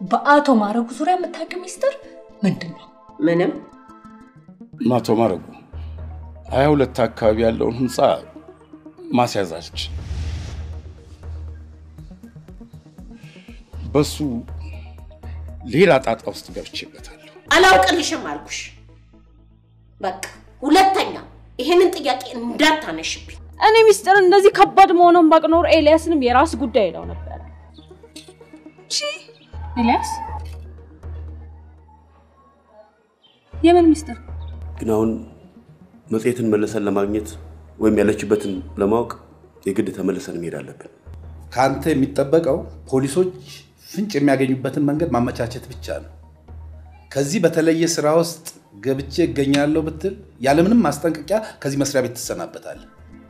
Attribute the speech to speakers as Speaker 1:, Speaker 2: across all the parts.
Speaker 1: በአቶ ማረጉ ዙሪያ የምታውቂው ሚስጥር ምንድን ነው?
Speaker 2: ምንም
Speaker 3: አቶ ማረጉ ሀያ ሁለት አካባቢ ያለውን ህንፃ ማስያዛች በሱ ሌላ ጣጣ ውስጥ ገብቼበታለሁ።
Speaker 2: አላውቅልሽም አልኩሽ። በቃ ሁለተኛ ይሄንን ጥያቄ እንዳታነሽብኝ።
Speaker 4: እኔ ሚስጥር እንደዚህ ከባድ መሆኑን ባቅ ኖሮ ኤልያስንም የራስ ጉዳይ ይለው ነበረ።
Speaker 5: ኤልያስ የምን ሚስጥር?
Speaker 6: ግን አሁን መጽሔትን መልሰን ለማግኘት ወይም ያለችበትን ለማወቅ የግድ ተመልሰን መሄድ አለብን።
Speaker 7: ከአንተ የሚጠበቀው ፖሊሶች ፍንጭ የሚያገኙበትን መንገድ ማመቻቸት ብቻ ነው። ከዚህ በተለየ ስራ ውስጥ ገብቼ እገኛለሁ ብትል ያለምንም ማስጠንቀቂያ ከዚህ መስሪያ ቤት ትሰናበታለህ።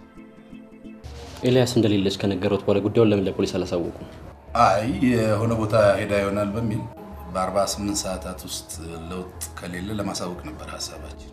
Speaker 8: ኤልያስ እንደሌለች ከነገሩት በኋላ ጉዳዩን ለምን ለፖሊስ አላሳወቁም?
Speaker 7: አይ የሆነ ቦታ ሄዳ ይሆናል በሚል በ48 ሰዓታት ውስጥ ለውጥ ከሌለ ለማሳወቅ ነበር ሀሳባችን።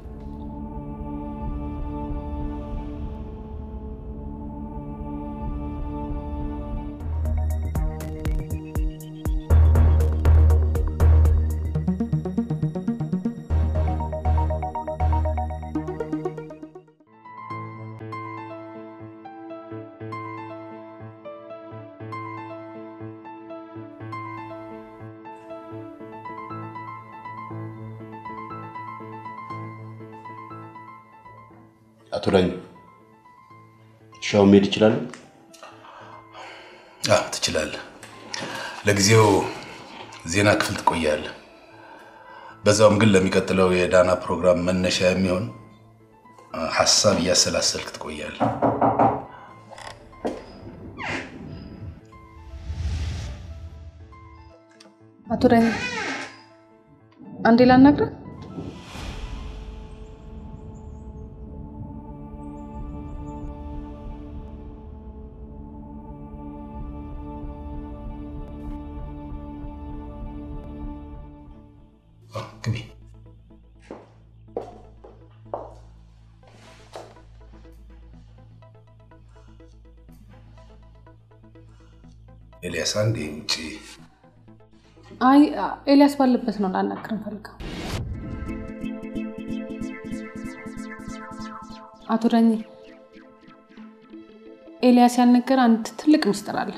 Speaker 6: አቶ ዳኝ ሻው መሄድ ይችላሉ?
Speaker 7: አዎ ትችላለህ። ለጊዜው ዜና ክፍል ትቆያለህ። በዛውም ግን ለሚቀጥለው የዳና ፕሮግራም መነሻ የሚሆን ሀሳብ እያሰላሰልክ ትቆያለህ።
Speaker 5: አቶ ዳኝ አንዴ ላናግረህ።
Speaker 7: ግቢ። ኤልያስ አንዴ ውጭ
Speaker 5: አይ ኤልያስ ባለበት ነው ላናግር ፈልገው። አቶ ዳኝ ኤልያስ ያልነገረ አንድ ትልቅ ምስጢር አለ።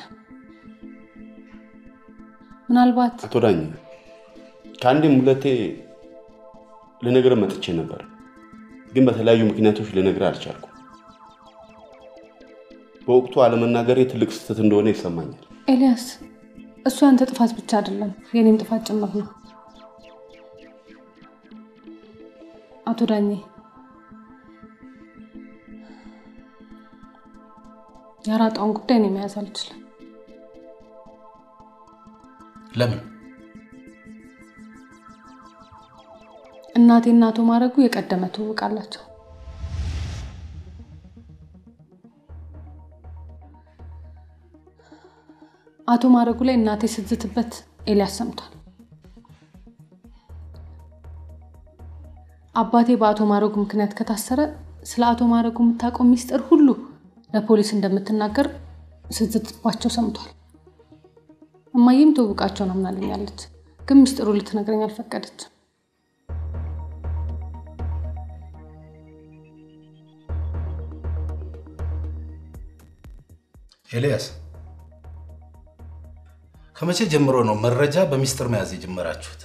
Speaker 5: ምናልባት
Speaker 6: አቶ ዳኝ ከአንዴም ሁለቴ ልነግርህ መጥቼ ነበር፣ ግን በተለያዩ ምክንያቶች ልነግርህ አልቻልኩም። በወቅቱ አለመናገሬ ትልቅ ስህተት እንደሆነ ይሰማኛል።
Speaker 5: ኤልያስ እሱ ያንተ ጥፋት ብቻ አይደለም የኔም ጥፋት ጭምር ነው። አቶ ዳኜ የአራጣውን ጉዳይ እኔ መያዝ አልችልም።
Speaker 7: ለምን?
Speaker 5: እናቴና አቶ ማረጉ የቀደመ ትውውቅ አላቸው። አቶ ማረጉ ላይ እናቴ ስትዝትበት ኤልያስ ሰምቷል። አባቴ በአቶ ማረጉ ምክንያት ከታሰረ ስለ አቶ ማረጉ የምታውቀው ሚስጥር ሁሉ ለፖሊስ እንደምትናገር ስትዝትባቸው ሰምቷል። እማዬም ትውውቃቸውን አምናልኛለች፣ ግን ሚስጥሩ ልትነግረኝ አልፈቀደችም።
Speaker 7: ኤልያስ ከመቼ ጀምሮ ነው መረጃ በሚስጥር መያዝ የጀመራችሁት?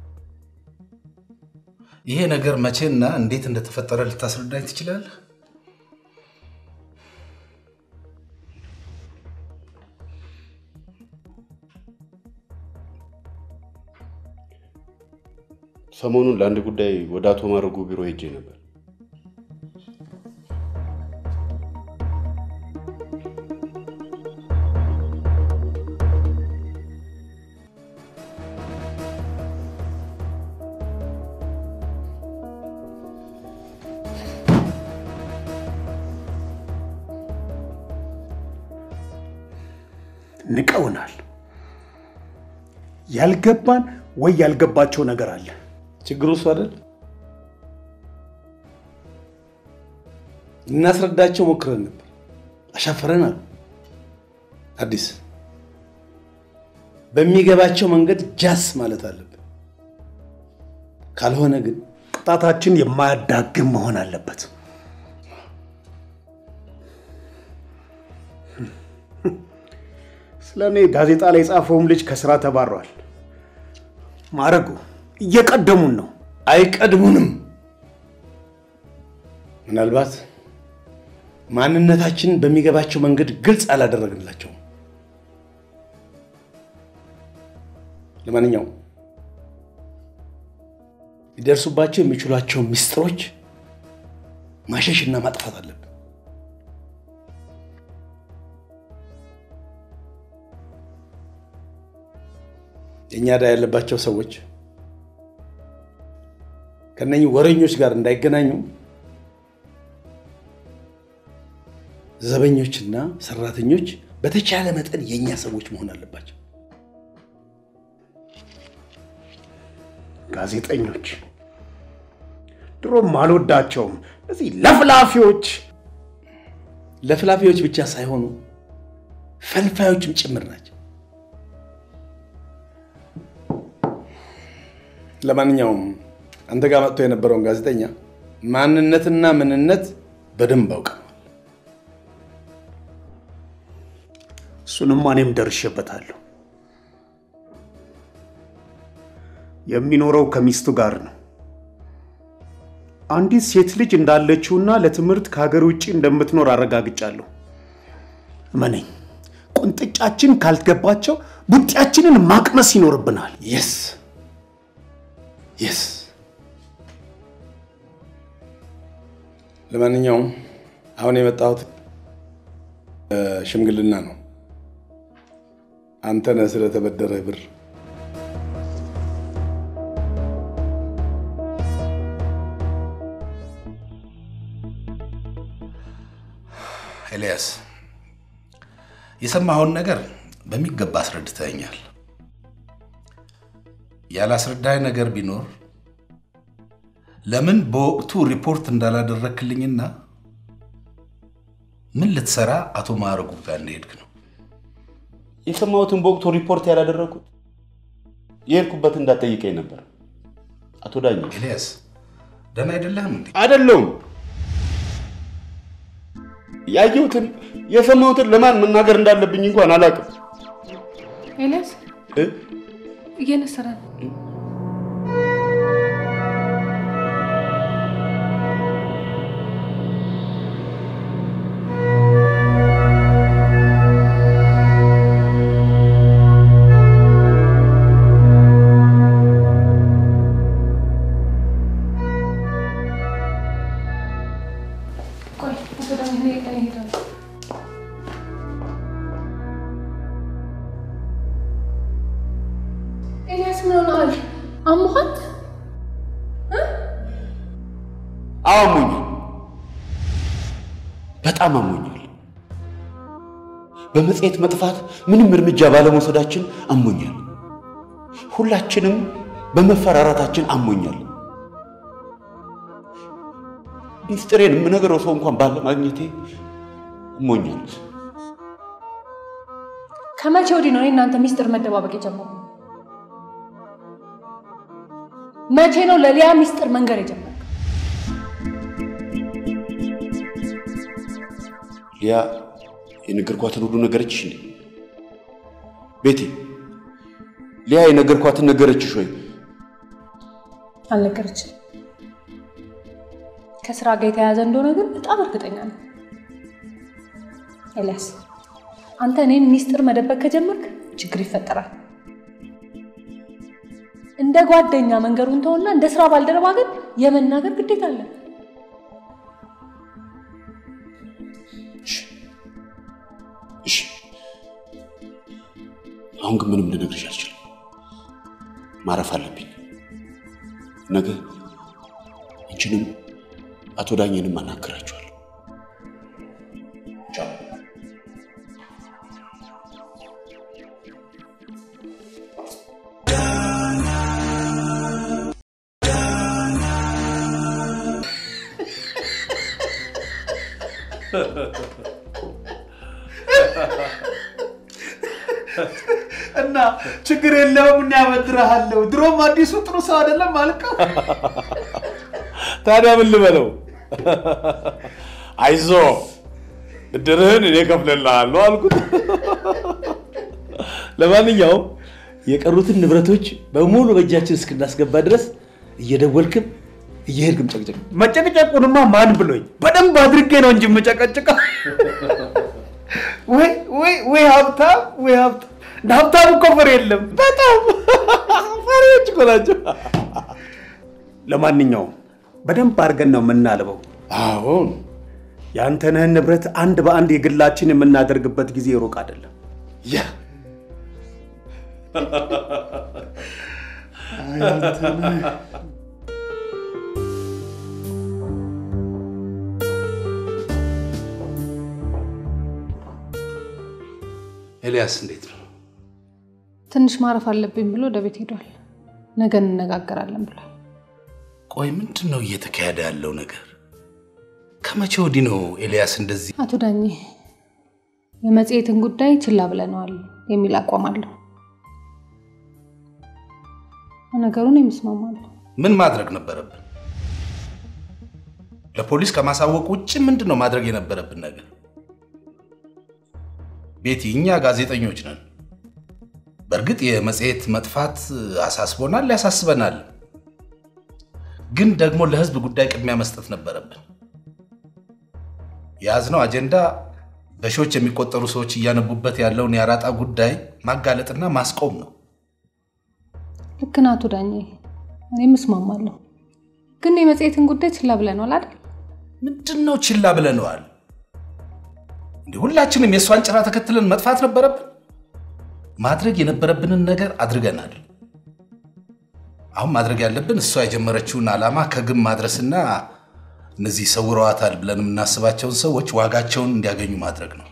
Speaker 7: ይሄ ነገር መቼና እንዴት እንደተፈጠረ ልታስረዳኝ ትችላለህ?
Speaker 6: ሰሞኑን ለአንድ ጉዳይ ወደ አቶ ማረጉ ቢሮ ሄጄ ነበር።
Speaker 9: ንቀውናል። ያልገባን ወይ ያልገባቸው ነገር አለ።
Speaker 7: ችግሩ እሱ አይደል? ልናስረዳቸው ሞክረን ነበር፣ አሻፈረን አሉ። አዲስ በሚገባቸው መንገድ ጃስ ማለት አለብን። ካልሆነ ግን
Speaker 9: ቅጣታችን የማያዳግም መሆን አለበት። ስለ እኔ ጋዜጣ ላይ የጻፈውም ልጅ ከስራ ተባሯል። ማረጉ እየቀደሙን ነው።
Speaker 7: አይቀድሙንም። ምናልባት ማንነታችንን በሚገባቸው መንገድ ግልጽ አላደረግንላቸውም። ለማንኛውም ሊደርሱባቸው የሚችሏቸው ምስጢሮች ማሸሽና ማጥፋት አለብን። የእኛ ዕዳ ያለባቸው ሰዎች ከነኚህ ወረኞች ጋር እንዳይገናኙ ዘበኞችና ሰራተኞች በተቻለ መጠን የእኛ ሰዎች መሆን አለባቸው።
Speaker 9: ጋዜጠኞች ድሮም አልወዳቸውም። እነዚህ ለፍላፊዎች
Speaker 7: ለፍላፊዎች ብቻ ሳይሆኑ ፈልፋዮችም ጭምር ናቸው። ለማንኛውም አንተ ጋር መጥቶ የነበረውን ጋዜጠኛ ማንነትና ምንነት በደንብ አውቀዋል።
Speaker 9: እሱንማ እኔም ደርሼበታለሁ። የሚኖረው ከሚስቱ ጋር ነው። አንዲት ሴት ልጅ እንዳለችውና ለትምህርት ከሀገር ውጭ እንደምትኖር አረጋግጫለሁ። እመነኝ፣ ቁንጥጫችን ካልገባቸው ቡጢያችንን ማቅመስ ይኖርብናል።
Speaker 7: የስ የስ። ለማንኛውም አሁን የመጣሁት እ፣ ሽምግልና ነው። አንተ ነህ ስለተበደረ ብር ኤልያስ የሰማኸውን ነገር በሚገባ አስረድተኛል። ያላስረዳኝ ነገር ቢኖር ለምን በወቅቱ ሪፖርት እንዳላደረክልኝና ምን ልትሰራ አቶ ማዕረጉ ጋር እንደሄድክ ነው።
Speaker 6: የሰማሁትን በወቅቱ ሪፖርት ያላደረኩት የሄድኩበት እንዳትጠይቀኝ ነበር። አቶ ዳኘ
Speaker 7: ኤልያስ ደህና አይደለህም እንዴ?
Speaker 6: አይደለሁም። ያየሁትን የሰማሁትን ለማን መናገር እንዳለብኝ እንኳን አላውቅም።
Speaker 5: ኤልያስ
Speaker 6: እ?
Speaker 5: እየነሰረ ነው። ቆይ አቶ ዳኝ እኔ እኔ እሄዳለሁ። ኤልያስ ምን ሆነሃል? አሞሃል?
Speaker 6: አዎ አሞኛል፣ በጣም አሞኛል። በመጽሔት መጥፋት ምንም እርምጃ ባለመውሰዳችን አሞኛል። ሁላችንም በመፈራራታችን አሞኛል። ሚስጥሬን የምነግረው ሰው እንኳን ባለማግኘቴ አሞኛል።
Speaker 5: ከመቼ ወዲህ ነው እኔ እናንተ ሚስጥር መደባበቅ የጀመሩ? መቼ ነው ለሊያ ሚስጥር መንገር የጀመሩ?
Speaker 6: ሊያ የነገርኳትን ሁሉ ነገረችሽ እንዴ? ቤቴ ሊያ የነገርኳትን ነገረችሽ ወይ?
Speaker 5: አልነገረችም። ከስራ ጋር የተያያዘ እንደሆነ ግን በጣም እርግጠኛ ነው። ኤልያስ አንተ እኔን ሚስጥር መደበቅ ከጀመርክ ችግር ይፈጠራል። እንደ ጓደኛ መንገሩን ተውና እንደ ስራ ባልደረባ ግን የመናገር ግዴታ አለ።
Speaker 6: እሺ፣ አሁን ግን ምንም ልነግርሽ አልችልም። ማረፍ አለብኝ። ነገ አንቺንም አቶ ዳኘንም አናግራችኋለሁ። ቻው።
Speaker 9: እና ችግር የለውም እና ያበድርሃለሁ። ድሮም አዲሱ ጥሩ ሰው አይደለም አልከው።
Speaker 3: ታዲያ ምን ልበለው? አይዞ ብድርህን እኔ እከፍልልሃለሁ አልኩት።
Speaker 10: ለማንኛውም የቀሩትን ንብረቶች በሙሉ በእጃችን እስክናስገባ ድረስ እየደወልክም እየሄድክም ጨቅጨቅ።
Speaker 9: መጨቅጨቁንማ ማን ብሎኝ? በደንብ አድርጌ ነው እንጂ የምጨቀጭቀው። ወይ ወይ ወይ ሀብታም ወይ ሀብታም እንደ ሀብታም እኮ ፍሬ የለም። በጣም ፈሪዎች እኮ ናቸው። ለማንኛውም በደንብ አድርገን ነው የምናልበው።
Speaker 3: አሁን
Speaker 9: የአንተነህን ንብረት አንድ በአንድ የግላችን የምናደርግበት ጊዜ ሩቅ አይደለም።
Speaker 3: ያ
Speaker 7: ኤልያስ እንዴት ነው?
Speaker 5: ትንሽ ማረፍ አለብኝ ብሎ ወደ ቤት ሄዷል። ነገ እንነጋገራለን ብሏል።
Speaker 7: ቆይ ምንድን ነው እየተካሄደ ያለው ነገር? ከመቼ ወዲህ ነው ኤልያስ እንደዚህ?
Speaker 5: አቶ ዳኜ የመጽሔትን ጉዳይ ችላ ብለነዋል የሚል አቋም አለው። ነገሩን የምስማማለሁ።
Speaker 7: ምን ማድረግ ነበረብን? ለፖሊስ ከማሳወቅ ውጭ ምንድን ነው ማድረግ የነበረብን ነገር? ቤቲ፣ እኛ ጋዜጠኞች ነን። በእርግጥ የመጽሔት መጥፋት አሳስቦናል፣ ያሳስበናል። ግን ደግሞ ለሕዝብ ጉዳይ ቅድሚያ መስጠት ነበረብን። የያዝነው አጀንዳ በሺዎች የሚቆጠሩ ሰዎች እያነቡበት ያለውን የአራጣ ጉዳይ ማጋለጥና ማስቆም ነው።
Speaker 5: ልክ ነህ አቶ ዳኜ፣ እኔም እስማማለሁ። ግን የመጽሔትን ጉዳይ ችላ ብለነዋል አይደል?
Speaker 7: ምንድን ነው ችላ ብለነዋል? እንዲህ ሁላችንም የእሷን ጭራ ተከትለን መጥፋት ነበረብን? ማድረግ የነበረብንን ነገር አድርገናል። አሁን ማድረግ ያለብን እሷ የጀመረችውን ዓላማ ከግብ ማድረስና እነዚህ ሰውረዋታል ብለን የምናስባቸውን ሰዎች ዋጋቸውን እንዲያገኙ ማድረግ ነው።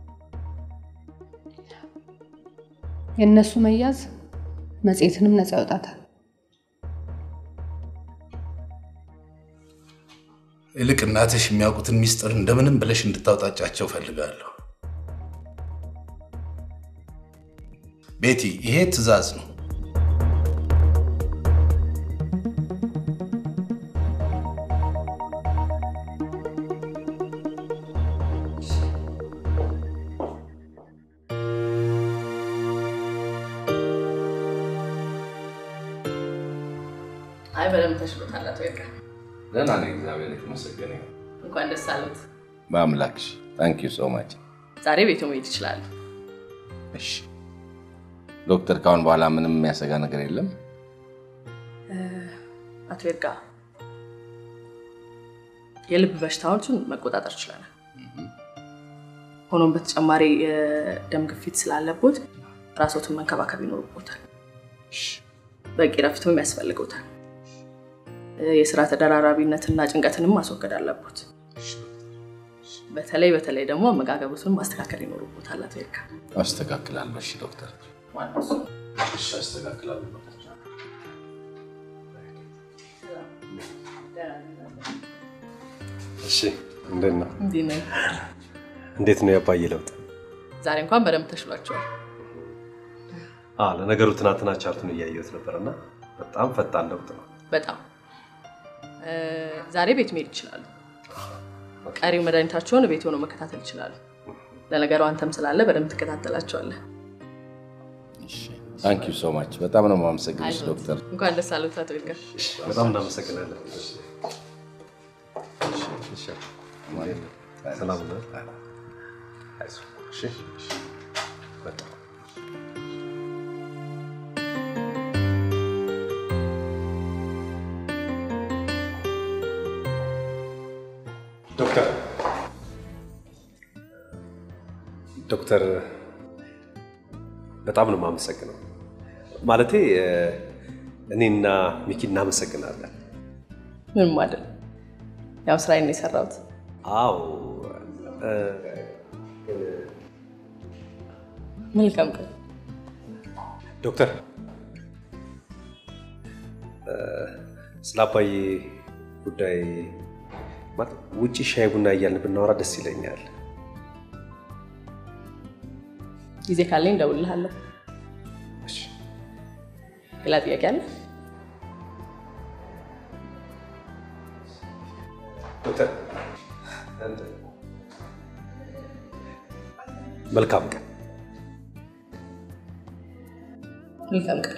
Speaker 5: የእነሱ መያዝ መጽሔትንም ነፃ ያወጣታል።
Speaker 7: ይልቅ እናትሽ የሚያውቁትን ሚስጥር እንደምንም ብለሽ እንድታውጣጫቸው ፈልጋለሁ። ቤቲ፣ ይሄ ትዕዛዝ ነው።
Speaker 1: አይ በደንብ ተሽሎታል አቶ ይርጋ።
Speaker 3: ደህና ነኝ፣ እግዚአብሔር የተመሰገነ ይሁን።
Speaker 1: እንኳን ደስ አሉት።
Speaker 3: በአምላክሽ ታንክ ዩ ሶ ማች።
Speaker 1: ዛሬ ቤቱ መሄድ ይችላሉ።
Speaker 3: እሺ ዶክተር፣ ካሁን በኋላ ምንም የሚያሰጋ ነገር የለም?
Speaker 1: አቶ ይርጋ የልብ በሽታዎችን መቆጣጠር ችለናል። ሆኖም በተጨማሪ የደም ግፊት ስላለቦት ራሶትን መንከባከብ ይኖርቦታል። በቂ ረፍትም ያስፈልገውታል። የስራ ተደራራቢነትና ጭንቀትንም ማስወገድ አለቦት። በተለይ በተለይ ደግሞ አመጋገቡትን ማስተካከል ይኖርቦታል። አቶ ይርጋ
Speaker 3: አስተካክላለሁ። እሺ ዶክተር፣ እሺ አስተካክላለሁ።
Speaker 11: እሺ እንዴት ነው?
Speaker 1: እንዲህ ነው።
Speaker 11: እንዴት ነው ያባዬ ለውጥ?
Speaker 1: ዛሬ እንኳን በደንብ ተሽሏቸዋል።
Speaker 11: አ ለነገሩ ትናንትና ቻርቱን እያየሁት ነበርና በጣም ፈጣን ለውጥ ነው።
Speaker 1: በጣም እ፣ ዛሬ ቤት መሄድ ይችላሉ። ቀሪው መድኃኒታቸውን ቤት ሆነው መከታተል ይችላሉ። ለነገሩ አንተም ስላለ በደንብ ትከታተላቸዋለህ።
Speaker 3: ታንክ ዩ ሶ ማች። በጣም ነው የማመሰግንሽ
Speaker 1: አይዞህ።
Speaker 3: ዶክተር።
Speaker 1: እንኳን ደስ አሉት አቶ ይርጋ።
Speaker 11: በጣም እናመሰግናለን። እሺ፣ ሰላም ነው። አይዞህ። እሺ፣ በጣም ዶክተር ዶክተር በጣም ነው የማመሰግነው። ማለቴ እ፣ እኔና ሚኪ እናመሰግናለን።
Speaker 1: ምንም አይደል፣ ያው ስራዬን ነው የሰራሁት።
Speaker 11: አዎ እ፣
Speaker 1: መልካም ቀን።
Speaker 11: ዶክተር እ፣ ስለ አባዬ ጉዳይ ማለት ውጭ ሻይ ቡና እያልን ብናወራ ደስ ይለኛል።
Speaker 1: ጊዜ ካለኝ እደውልልሃለሁ። ሌላ ጥያቄ አለ?
Speaker 11: ዶክተር መልካም ቀን።
Speaker 1: መልካም ቀን።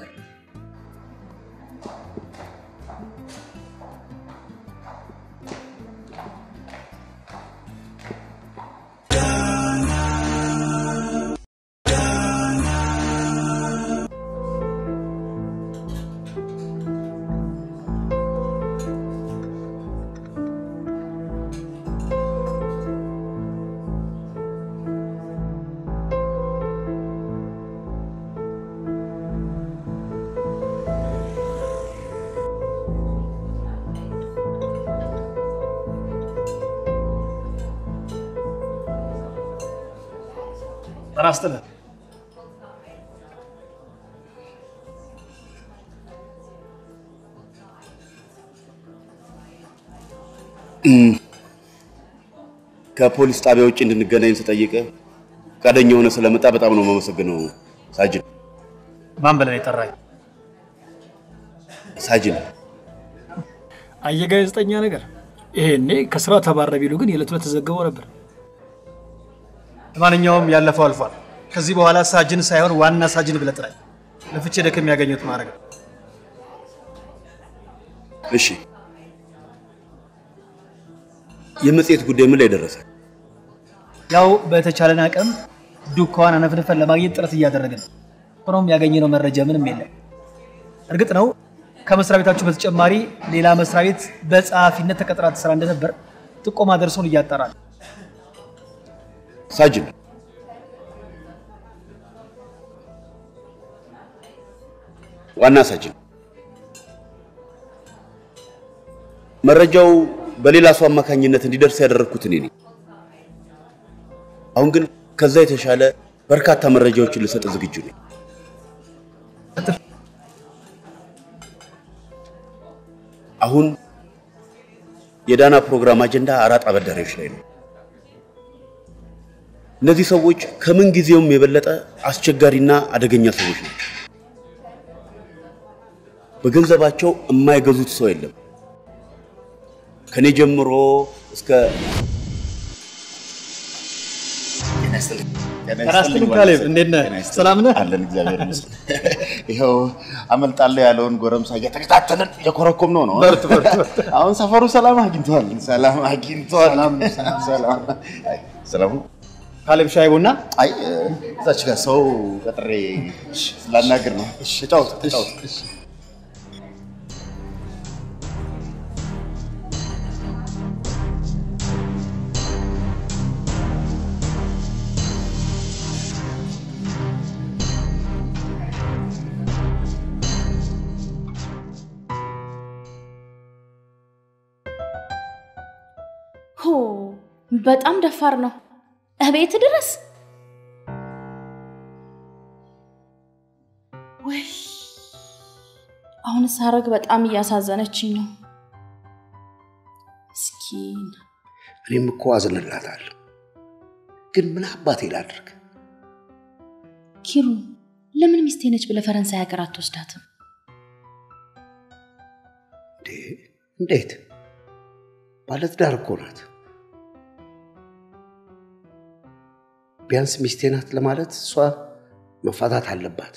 Speaker 9: ጤና ይስጥልኝ።
Speaker 6: ከፖሊስ ጣቢያ ውጭ እንድንገናኝ ስጠይቀ ፈቃደኛ ሆነ ስለመጣ በጣም ነው የማመሰግነው ሳጅን።
Speaker 9: ማን ብለህ የጠራኝ?
Speaker 6: ሳጅን
Speaker 9: አየህ ጋዜጠኛ ነገር ይሄኔ ከስራ ተባረ ቢሉ ግን የዕለት ዕለት ተዘግበው ነበር። ለማንኛውም ያለፈው አልፏል። ከዚህ በኋላ ሳጅን ሳይሆን ዋና ሳጅን ብለህ ጥራኝ። ለፍቼ ደክም ያገኘሁት ማድረግ ነው።
Speaker 6: እሺ፣ የመጽሔት ጉዳይ ምን ላይ ደረሰ?
Speaker 9: ያው በተቻለን አቅም ዱካዋን አነፍንፈን ለማግኘት ጥረት እያደረግን ነው። ሆኖም ያገኘነው መረጃ ምንም የለም። እርግጥ ነው ከመስሪያ ቤታችሁ በተጨማሪ ሌላ መስሪያ ቤት በጸሐፊነት ተቀጥራ ትሰራ እንደነበር ጥቆማ ደርሶን እያጣራል።
Speaker 6: ሳጅን ዋና ሳጅን መረጃው በሌላ ሰው አማካኝነት እንዲደርስ ያደረግኩት እኔ ነኝ። አሁን ግን ከዛ የተሻለ በርካታ መረጃዎችን ልሰጥ ዝግጁ ነኝ። አሁን የዳና ፕሮግራም አጀንዳ አራጣ አበዳሪዎች ላይ ነው። እነዚህ ሰዎች ከምን ጊዜውም የበለጠ አስቸጋሪና አደገኛ ሰዎች ናቸው። በገንዘባቸው የማይገዙት ሰው የለም። ከኔ ጀምሮ እስከ
Speaker 9: ራስትን ካሌብ እንዴት ነህ? ሰላም ነህ?
Speaker 12: አለን እግዚአብሔር ይመስገን። ይኸው አመልጣለሁ ያለውን ጎረምሳ እየተከታተልን እየኮረኮም ነው ነው።
Speaker 9: በርቱ፣ በርቱ።
Speaker 12: አሁን ሰፈሩ ሰላም አግኝቷል። ሰላም አግኝቷል። ሰላም ሰላም
Speaker 9: ካሌብ ሻይ ቡና?
Speaker 12: አይ እዛች ጋር ሰው ቀጥሬ ስላናግር ነው። ተጫወቱ ተጫወቱ።
Speaker 4: ሆ በጣም ደፋር ነው። እቤት ድረስ ወይ አሁን ሳረግ በጣም እያሳዘነችኝ ነው። ምስኪን
Speaker 13: እኔም እኮ አዝንላታለሁ፣ ግን ምን አባቴ ላድርግ?
Speaker 4: ኪሩ ለምን ሚስቴ ነች ብለህ ፈረንሳይ ሀገር አትወስዳትም?
Speaker 13: እንዴ እንዴት? ባለትዳር እኮ ናት። ቢያንስ ሚስቴ ናት ለማለት እሷ መፋታት አለባት።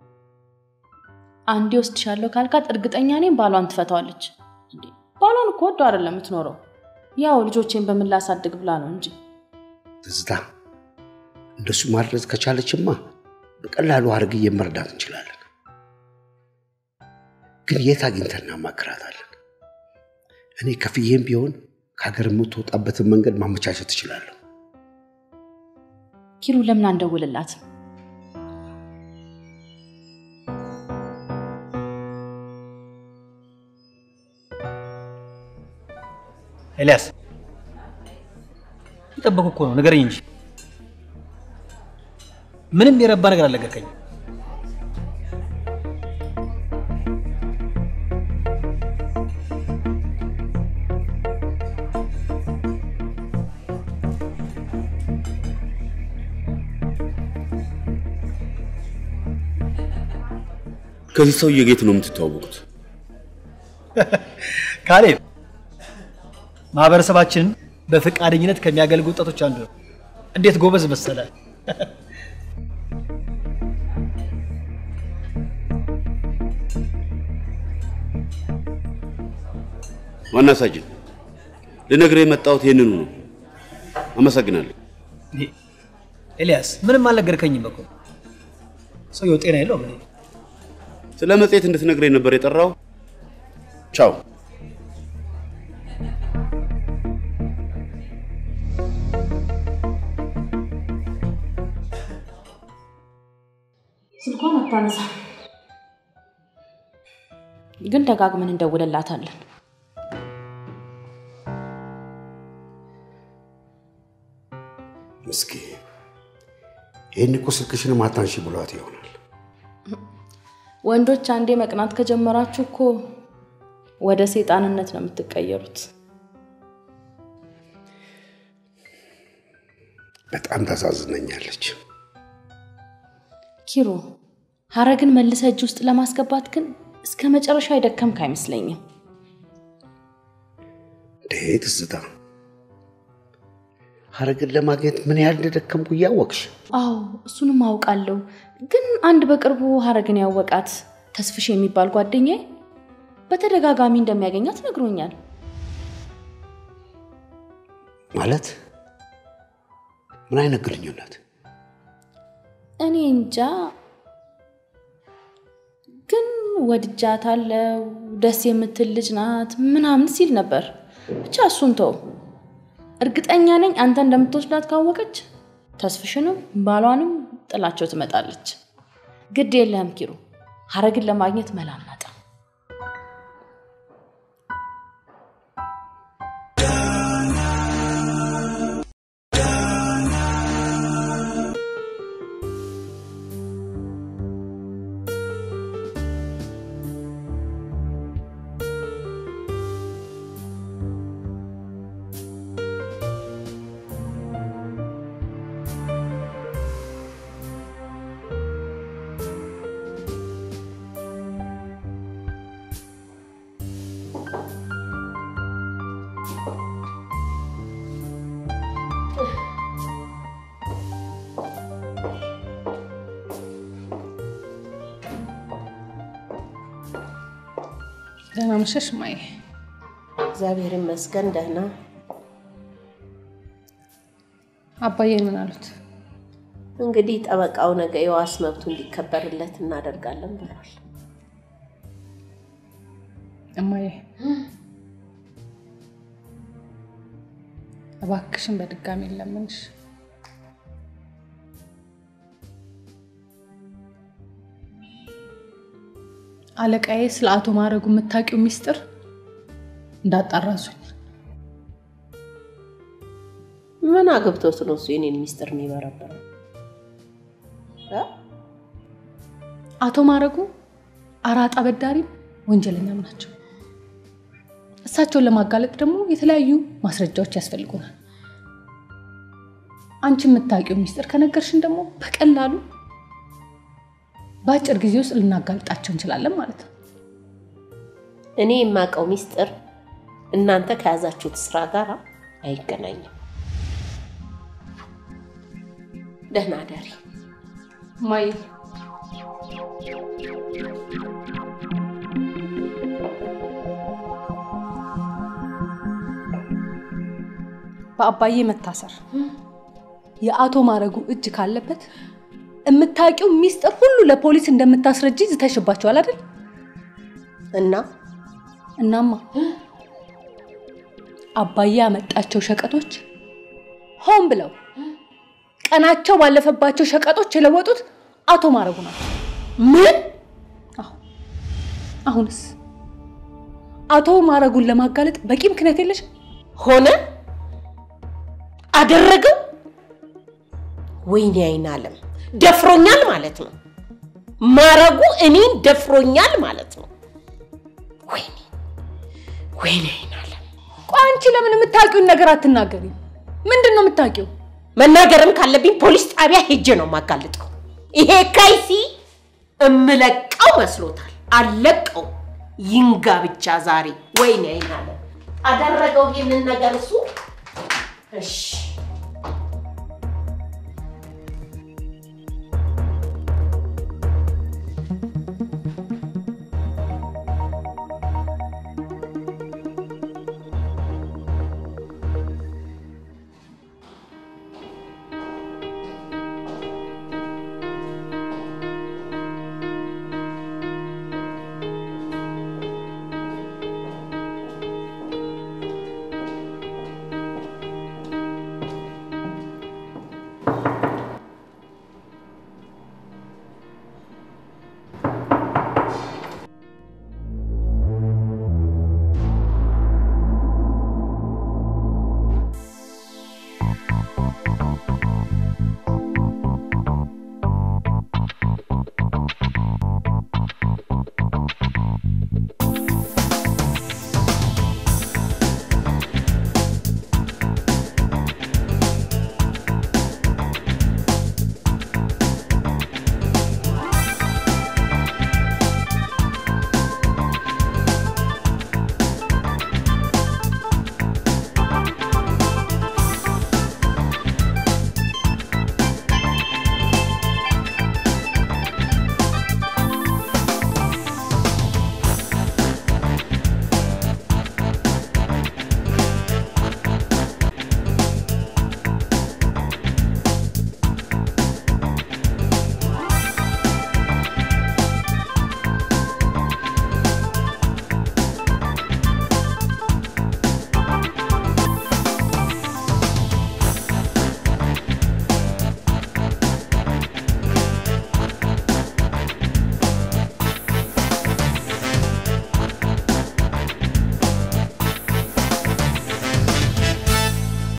Speaker 4: አንዴ ወስድሻለሁ ካልካት እርግጠኛ ነኝ ባሏን ትፈታዋለች። እንዴ ባሏን እኮ ወዶ አይደለም የምትኖረው፣ ያው ልጆቼን በምን ላሳድግ ብላ ነው እንጂ።
Speaker 13: ትዝታ እንደሱ ማድረግ ከቻለችማ በቀላሉ አድርግዬ መርዳት እንችላለን። ግን የት አግኝተን እናማክራታለን? እኔ ከፍዬም ቢሆን ከሀገር የምትወጣበትን መንገድ ማመቻቸት እችላለሁ።
Speaker 4: ኪሩ ለምን አንደውልላትም?
Speaker 9: ኤልያስ የጠበቁ እኮ ነው፣ ንገረኝ እንጂ ምንም የረባ ነገር አልነገርከኝም።
Speaker 6: ከዚህ ሰውዬ ጌት ነው የምትተዋወቁት?
Speaker 9: ካሌብ ማህበረሰባችንን በፈቃደኝነት ከሚያገልጉ ወጣቶች አንዱ ነው። እንዴት ጎበዝ መሰለ!
Speaker 6: ዋና ሳጅን፣ ልነግርህ የመጣሁት ይህንኑ ነው። አመሰግናለሁ።
Speaker 9: ኤልያስ ምንም አልነገርከኝም እኮ ሰውየው ጤና የለውም። እኔ
Speaker 6: ስለ መጽሔት እንድትነግረኝ ነበር የጠራው። ቻው።
Speaker 4: ስልኳን አታነሳ፣ ግን ደጋግመን እንደውልላታለን።
Speaker 13: ምስኪ ይህን እኮ ስልክሽን አታንሺ ብሏት ይሆናል።
Speaker 4: ወንዶች አንዴ መቅናት ከጀመራችሁ እኮ ወደ ሰይጣንነት ነው የምትቀየሩት።
Speaker 13: በጣም ታሳዝነኛለች።
Speaker 4: ኪሮ ሀረግን መልሰ እጅ ውስጥ ለማስገባት ግን እስከ መጨረሻ የደከምክ አይመስለኝም።
Speaker 13: እንዴ ትዝታ፣ ሀረግን ለማግኘት ምን ያህል እንደደከምኩ እያወቅሽ
Speaker 4: አዎ እሱንም አውቃለሁ። ግን አንድ በቅርቡ ሀረግን ያወቃት ተስፍሽ የሚባል ጓደኛዬ በተደጋጋሚ እንደሚያገኛት ነግሮኛል።
Speaker 13: ማለት ምን አይነት ግንኙነት?
Speaker 4: እኔ እንጃ፣ ግን ወድጃታለሁ፣ ደስ የምትል ልጅ ናት ምናምን ሲል ነበር። ብቻ እሱን ተው። እርግጠኛ ነኝ አንተ እንደምትወስዳት ካወቀች ተስፍሽንም ባሏንም ጥላቸው ትመጣለች። ግድ የለህም ኪሩ፣ ሀረግን ለማግኘት መላ እናጣ።
Speaker 5: ደህና መሸሽ ማየ።
Speaker 2: እግዚአብሔር ይመስገን ደህና።
Speaker 5: አባዬ ምን አሉት?
Speaker 2: እንግዲህ ጠበቃው ነገ የዋስ መብቱ እንዲከበርለት እናደርጋለን ብሏል።
Speaker 5: እማዬ እባክሽን በድጋሚ ለምንሽ አለቃዬ ስለ አቶ ማድረጉ የምታውቂው ሚስጥር እንዳጣራሱኝ
Speaker 2: ምን አግብቶት ነው እሱ የኔን ሚስጥር የሚበረበረው? እ?
Speaker 5: አቶ ማድረጉ አራጣ በዳሪም ወንጀለኛም ናቸው። እሳቸውን ለማጋለጥ ደግሞ የተለያዩ ማስረጃዎች ያስፈልጉናል። አንቺ የምታውቂው ሚስጥር ከነገርሽን ደግሞ በቀላሉ በአጭር ጊዜ ውስጥ ልናጋልጣቸው እንችላለን ማለት ነው።
Speaker 2: እኔ የማውቀው ሚስጥር እናንተ ከያዛችሁት ስራ ጋር አይገናኝም። ደህና ደሪ
Speaker 5: ማይ በአባዬ መታሰር የአቶ ማረጉ እጅ ካለበት የምታውቂው ሚስጥር ሁሉ ለፖሊስ እንደምታስረጂ ዝተሽባቸዋል አይደል?
Speaker 2: እና
Speaker 5: እናማ አባዬ ያመጣቸው ሸቀጦች ሆን ብለው ቀናቸው ባለፈባቸው ሸቀጦች የለወጡት አቶ ማረጉ ናቸው።
Speaker 2: ምን?
Speaker 5: አሁንስ አቶ ማረጉን ለማጋለጥ በቂ ምክንያት የለሽ?
Speaker 2: ሆነ አደረገው። ወይኔ አይን አለም ደፍሮኛል ማለት ነው። ማረጉ እኔን ደፍሮኛል ማለት ነው። ወይኔ ወይኔ አይን አለም።
Speaker 5: ቆይ አንቺ ለምን የምታውቂውን ነገር አትናገሪም? ምንድን ነው
Speaker 2: እምለቀው መስሎታል። አልለቀው ይንጋ ብቻ ዛሬ። ወይኔ አይናለ አደረገው ይህንን ነገር እሱ። እሺ